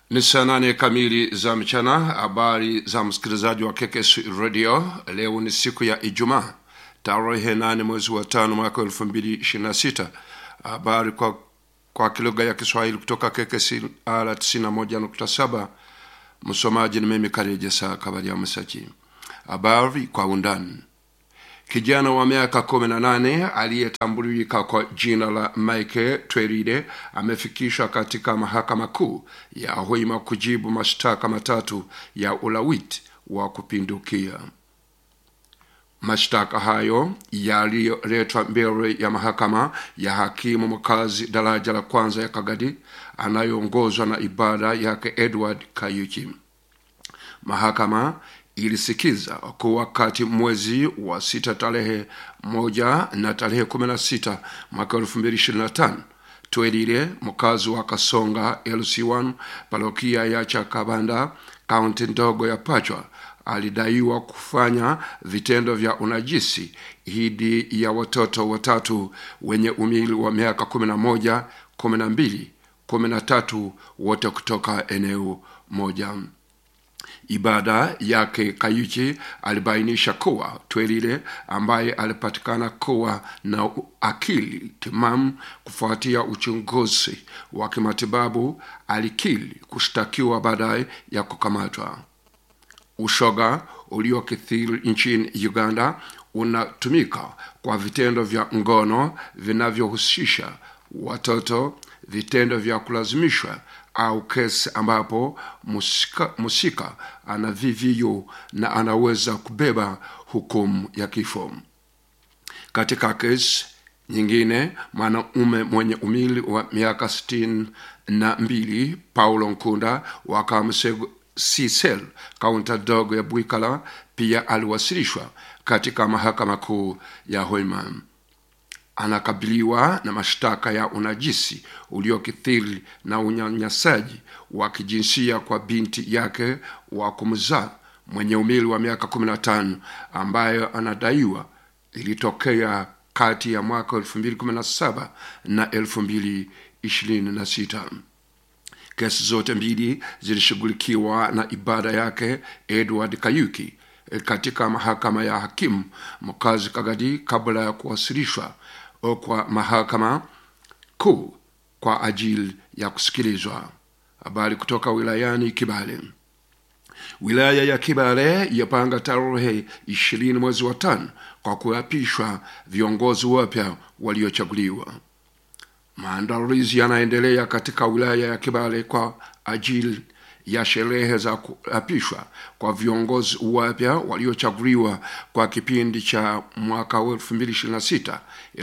Ni saa nane kamili za mchana. Habari za msikilizaji wa KKS Radio. Leo ni siku ya Ijumaa, tarehe nane mwezi wa tano mwaka elfu mbili ishirini na sita. Habari kwa, kwa kilugha ya Kiswahili kutoka KKS ala tisini na moja nukta saba. Msomaji ni mimi Kareja Saa Kabali ya Msaki. Habari kwa undani. Kijana wa miaka kumi na nane aliyetambulika kwa jina la Mike Tweride amefikishwa katika mahakama kuu ya Hoima kujibu mashtaka matatu ya ulawiti wa kupindukia. Mashtaka hayo yaliyoletwa mbele ya mahakama ya hakimu mkazi daraja la kwanza ya Kagadi anayoongozwa na ibada yake Edward Kayuki. Mahakama ilisikiza kuwa kati mwezi wa sita tarehe moja na tarehe kumi na sita mwaka elfu mbili ishirini na tano Twerire mkazi wa Kasonga LC1 parokia ya Chakabanda kaunti ndogo ya Pachwa alidaiwa kufanya vitendo vya unajisi dhidi ya watoto watatu wenye umri wa miaka kumi na moja, kumi na mbili, kumi na tatu wote kutoka eneo moja. Ibada yake Kayuchi alibainisha kuwa Twerire ambaye alipatikana kuwa na akili timamu kufuatia uchunguzi wa kimatibabu alikili kushtakiwa baadaye ya kukamatwa. Ushoga uliokithiri nchini Uganda unatumika kwa vitendo vya ngono vinavyohusisha watoto, vitendo vya kulazimishwa au kesi ambapo musika, musika ana VVU na anaweza kubeba hukumu ya kifo. Katika kesi nyingine, mwanaume mwenye umri wa miaka sitini na mbili Paulo Nkunda wa Kamusego Sisel kaunta dogo ya Bwikala pia aliwasilishwa katika mahakama kuu ya Hoima. Anakabiliwa na mashtaka ya unajisi uliokithiri na unyanyasaji wa kijinsia kwa binti yake wa kumzaa mwenye umri wa miaka 15 ambayo anadaiwa ilitokea kati ya mwaka 2017 na 2026. Kesi zote mbili zilishughulikiwa na ibada yake Edward Kayuki katika mahakama ya hakimu mkazi Kagadi kabla ya kuwasilishwa kwa mahakama kuu kwa ajili ya kusikilizwa. Habari kutoka wilayani Kibale. Wilaya ya Kibale yapanga tarehe ishirini mwezi wa tano kwa kuapishwa viongozi wapya waliochaguliwa. Maandalizi yanaendelea katika wilaya ya Kibale kwa ajili ya sherehe za kuapishwa kwa viongozi wapya waliochaguliwa kwa kipindi cha mwaka wa 2026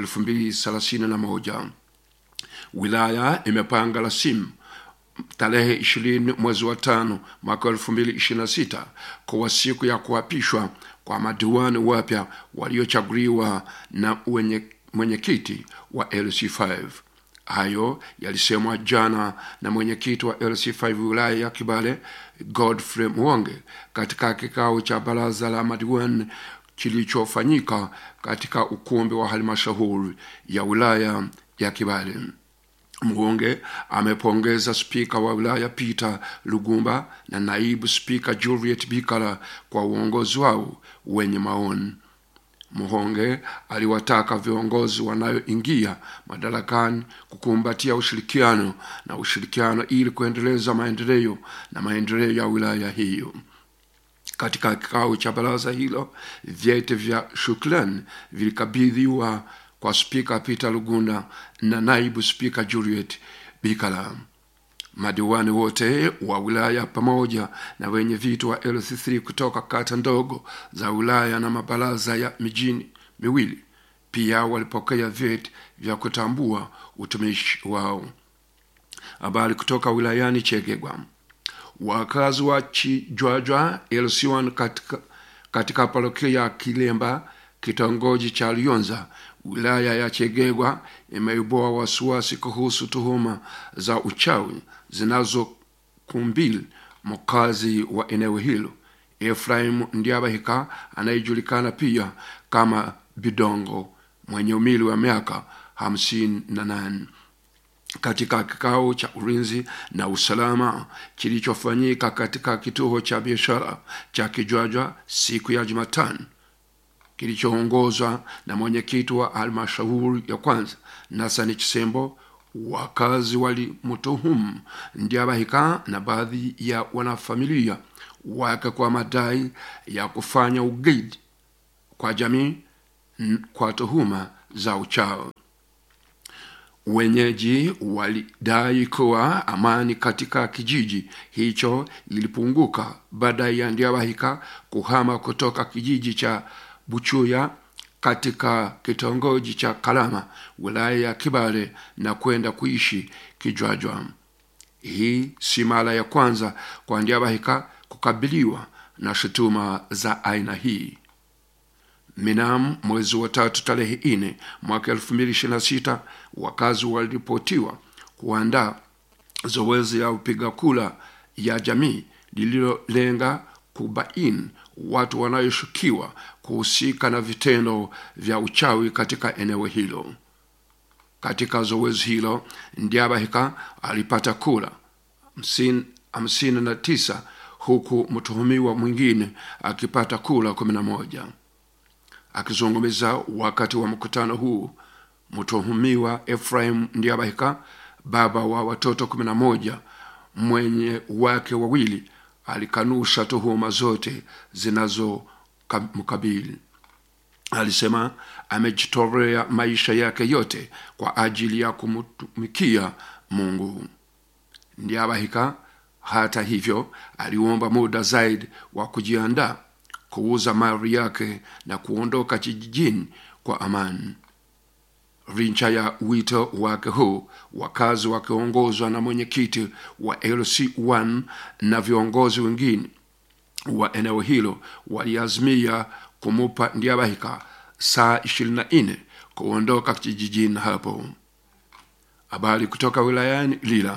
2031. Wilaya imepanga rasimu tarehe 20 mwezi wa tano mwaka 2026 kwa siku ya kuapishwa kwa madiwani wapya waliochaguliwa na mwenyekiti wa LC5. Hayo yalisemwa jana na mwenyekiti wa LC5 wilaya ya Kibale Godfrey Mwonge katika kikao cha baraza la madiwani kilichofanyika katika ukumbi wa halmashauri ya wilaya ya Kibale. Mwonge amepongeza spika wa wilaya Peter Lugumba na naibu spika Juliet Bikala kwa uongozi wao wenye maoni. Muhonge aliwataka viongozi wanayoingia madarakani kukumbatia ushirikiano na ushirikiano ili kuendeleza maendeleo na maendeleo ya wilaya hiyo. Katika kikao cha baraza hilo, vyeti vya shukrani vilikabidhiwa kwa spika Peter Lugunda na naibu spika Juliet Bikala. Madiwani wote wa wilaya pamoja na wenye viti wa LC3 kutoka kata ndogo za wilaya na mabaraza ya mijini miwili pia walipokea vyeti vya kutambua utumishi wao. Habari kutoka wilayani Chegegwa. Wakazi wa Chijwajwa LC1 katika, katika parokia ya Kilemba kitongoji cha Lyonza wilaya ya Chegegwa imeibua wasiwasi kuhusu tuhuma za uchawi zinazokumbili mkazi wa eneo hilo Efraim Ndiabahika anayejulikana pia kama Bidongo mwenye umili wa miaka hamsini na nane. katika kikao cha ulinzi na usalama kilichofanyika katika kituo cha biashara cha Kijwaja siku ya Jumatano kilichoongozwa na mwenyekiti wa halmashauri ya kwanza Nasani Chisembo, wakazi walimtuhumu Ndiabahika na baadhi ya wanafamilia wake kwa madai ya kufanya ugaidi kwa jamii kwa tuhuma za uchawi. Wenyeji walidai kuwa amani katika kijiji hicho ilipunguka baada ya Ndiabahika kuhama kutoka kijiji cha Buchuya katika kitongoji cha Kalama wilaya ya Kibale na kwenda kuishi Kijwajwa. Hii si mara ya kwanza kwa Ndiabahika kukabiliwa na shutuma za aina hii. Minam mwezi wa tatu tarehe ine mwaka elfu mbili ishirini na sita wakazi waliripotiwa kuandaa zoezi ya upiga kura ya jamii lililolenga kubaini watu wanaoshukiwa kuhusika na vitendo vya uchawi katika eneo hilo. Katika zoezi hilo, Ndiabahika alipata kura hamsini na tisa huku mtuhumiwa mwingine akipata kura kumi na moja. Akizungumza wakati wa mkutano huu, mtuhumiwa Efraim Ndiabahika, baba wa watoto kumi na moja, mwenye wake wawili, alikanusha tuhuma zote zinazomkabili. Alisema amejitolea maisha yake yote kwa ajili ya kumtumikia Mungu. Ndiabahika hata hivyo aliomba muda zaidi wa kujiandaa kuuza mali yake na kuondoka kijijini kwa amani. Licha ya wito wake huu, wakazi wakiongozwa na mwenyekiti wa LC1 na viongozi wengine wa eneo hilo waliazimia kumupa Ndiabahika saa 24 kuondoka kijijini hapo. Habari kutoka wilayani Lila.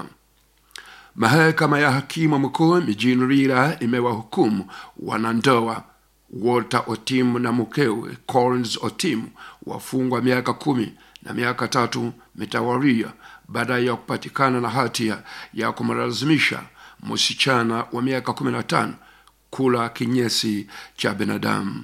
Mahakama ya hakimu mkuu mijini Lila imewahukumu wanandoa Walter Otim na mkewe Collins Otim wafungwa miaka kumi na miaka tatu mitawaria baada ya kupatikana na hatia ya kumlazimisha msichana wa miaka kumi na tano kula kinyesi cha binadamu.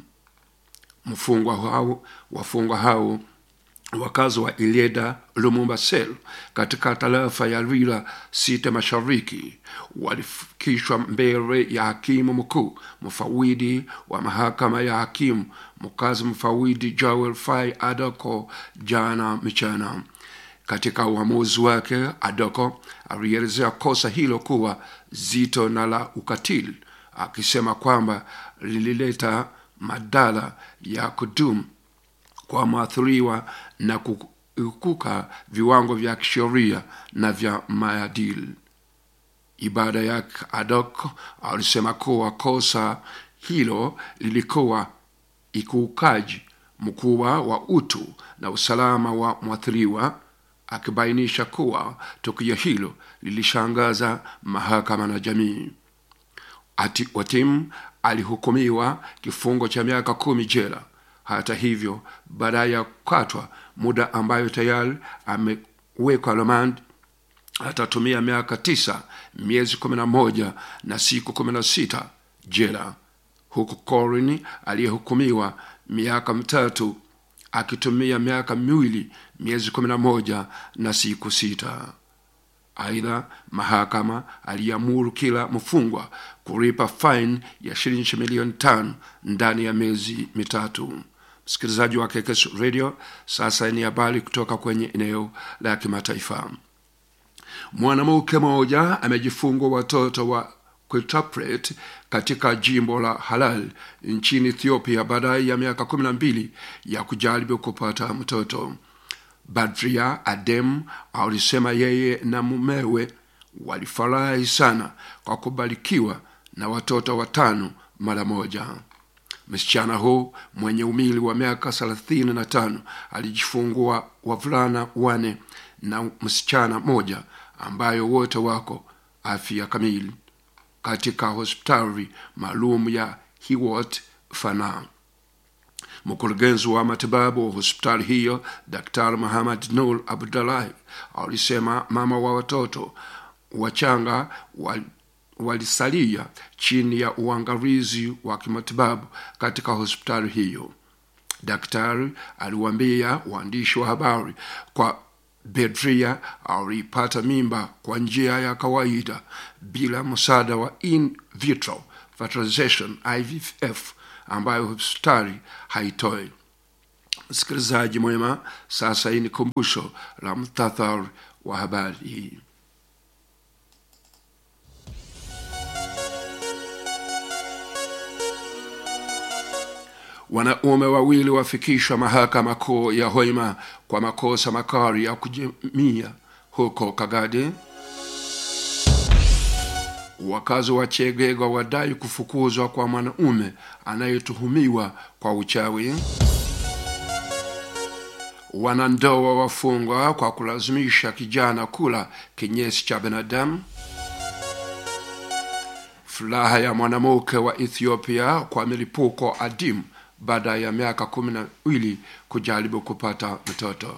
Mfungwa hao wafungwa hao wakazi wa Ileda Lumumba Sel katika tarafa ya Lwila sita mashariki walifikishwa mbele ya hakimu mkuu mfawidi wa mahakama ya hakimu mkazi mfawidi Joel Fai Adoko jana mchana. Katika uamuzi wake, Adoko alielezea kosa hilo kuwa zito na la ukatili, akisema kwamba lilileta madhara ya kudumu kwa mwathiriwa na kukiuka viwango vya kisheria na vya maadili. Ibada yake Adok alisema kuwa kosa hilo lilikuwa ikiukaji mkubwa wa utu na usalama wa mwathiriwa, akibainisha kuwa tukio hilo lilishangaza mahakama na jamii. Ati Otim alihukumiwa kifungo cha miaka kumi jela. Hata hivyo, baada ya kukatwa muda ambayo tayari amewekwa remand, atatumia miaka tisa miezi kumi na moja na siku kumi na sita jela, huku Corin aliyehukumiwa miaka mitatu akitumia miaka miwili miezi kumi na moja na siku sita. Aidha, mahakama aliamuru kila mfungwa kulipa faini ya shilingi milioni tano ndani ya miezi mitatu. Msikilizaji wa Kekes Radio, sasa ni habari kutoka kwenye eneo la kimataifa. Mwanamke mmoja amejifungwa watoto wa quintuplet katika jimbo la Halal nchini Ethiopia baada ya miaka kumi na mbili ya kujaribu kupata mtoto. Badria Adem alisema yeye na mumewe walifurahi sana kwa kubarikiwa na watoto watano mara moja. Msichana huu mwenye umili wa miaka thelathini na tano alijifungua wavulana wane na msichana moja ambayo wote wako afya kamili katika hospitali maalum ya Hiwot Fana. Mkurugenzi wa matibabu wa hospitali hiyo Daktari Muhammad Nur Abdullahi alisema mama wa watoto wachanga wal, walisalia chini ya uangalizi wa kimatibabu katika hospitali hiyo. Daktari aliwaambia waandishi wa habari kwa Bedria alipata mimba kwa njia ya kawaida bila msaada wa in vitro fertilization IVF ambayo hospitali haitoi. Msikilizaji mwema, sasa hii ni kumbusho la mtathari wa habari hii. Wanaume wawili wafikishwa mahakama kuu ya Hoima kwa makosa makali ya kujimia huko Kagadi. Wakazi wa Chegega wadai kufukuzwa kwa mwanaume anayetuhumiwa kwa uchawi. Wanandoa wafungwa kwa kulazimisha kijana kula kinyesi cha binadamu. Furaha ya mwanamke wa Ethiopia kwa milipuko adimu baada ya miaka kumi na mbili kujaribu kupata mtoto.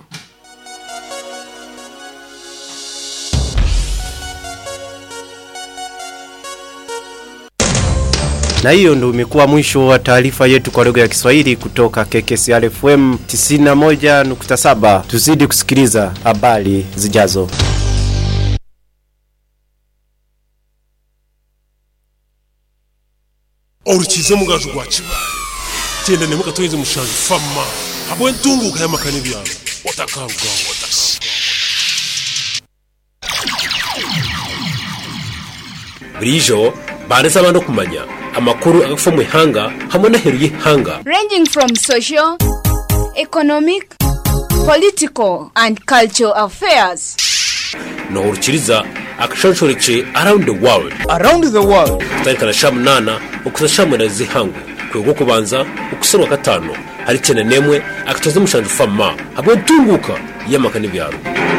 na hiyo ndo imekuwa mwisho wa taarifa yetu kwa lugha ya Kiswahili kutoka KKCR FM 91.7. Tuzidi kusikiliza habari zijazo. orukize mugajo gwa kibaale genda ne mukatoyeze mushanju fama habwe ntunguka y'amakani byabo otakangwa otasi burijo banditse abantu kumanya amakuru agafa mu ihanga hamwe n'aheru y'ihanga ranging from social, economic, political, and cultural affairs. nohurukiriza akashonshoreke around the world around the world kutarikana sha munana ukuza sha mwenda z'ihangu kwego kubanza ukusarwa gatanu hari cyane nemwe akatoza mushanju fama habwe ntunguka y'amakani byaro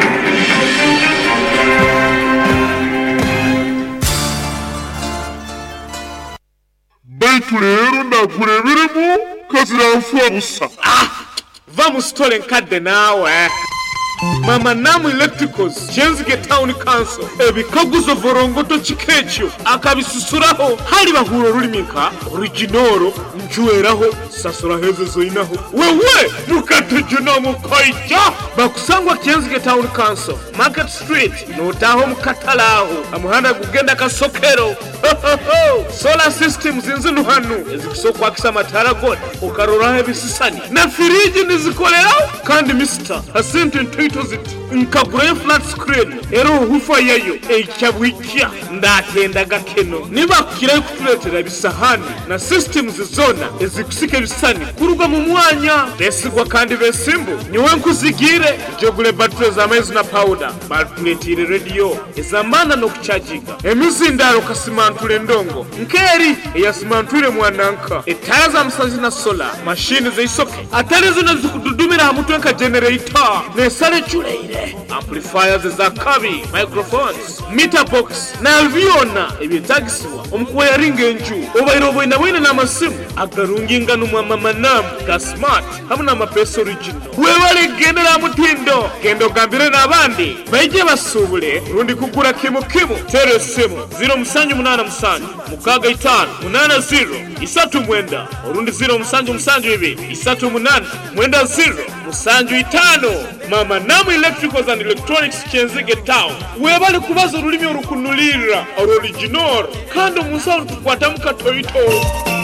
baitu rero ndakureberemo kaziramfuha busa va mu sitore nkadde naawe mama namu electricals kyenzige town council ebikaguzo vorongoto kikekyo akabisusuraho hali bahura olulimi nka originoro njuweraho sasura hezo zoinaho wewe mukategena mukaija bakusangwa kyenzige town council market street notaho mukatalaho amuhanda gugenda kasokero solar systems zinzinu hanu ezikusokwakisa amatara gona ukaroraho ebisisani na firiji nizikoleraho kandi misita hasente ntaito ziti nkagurayo flat screen era ohufa yayo ekyabwikya ndatendaga keno nibakukirayo kutuletera ebisahani na systems zona ezikusika ebisani kuruga mu mwanya besigwa kandi besimbu niwe nkuzigire jogule batule z'amaizi na powder batuletire rediyo ezamana n'okucaginga emizindaro kasimantule ndongo nkeri eyasimantwire mwananka etaya za musanzi na sola mashini zeisoke atari zino zikududumira ha mutwe nka generator nesale eculeire amplifiers za kabi microphones meter box na byona ebyetagisibwa omukuwa yaringa enju obaire obwina bwine n'amasimu agarunginga numwamamanamu ga smart hamwe n'amapeesa original webale gendera ha mutindo genda ogambire n'abandi baije basubule rundi kugura kimu kimu tera esimu 0787 mukaga itano munana ziro isatu mwenda orundi ziro musanju musanju ibiri isatu munana mwenda ziro musanju itano mama namu electricals and electronics kyenzige town webale kubaza olulimi olukunulirira olworiginal kandi omunsawo tukwatamu katoyito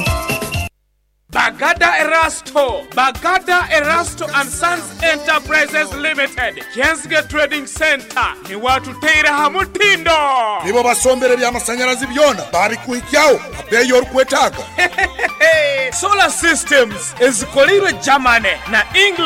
Bagada Erasto, Bagada Erasto and Sons Enterprises Limited, Jensge Trading Center, ni watu teire hamutindo. nibo basombere by'amashanyarazi byona babikuhikyaho abeyi orikwetaaga Solar Systems ezikoleirwe Germany na England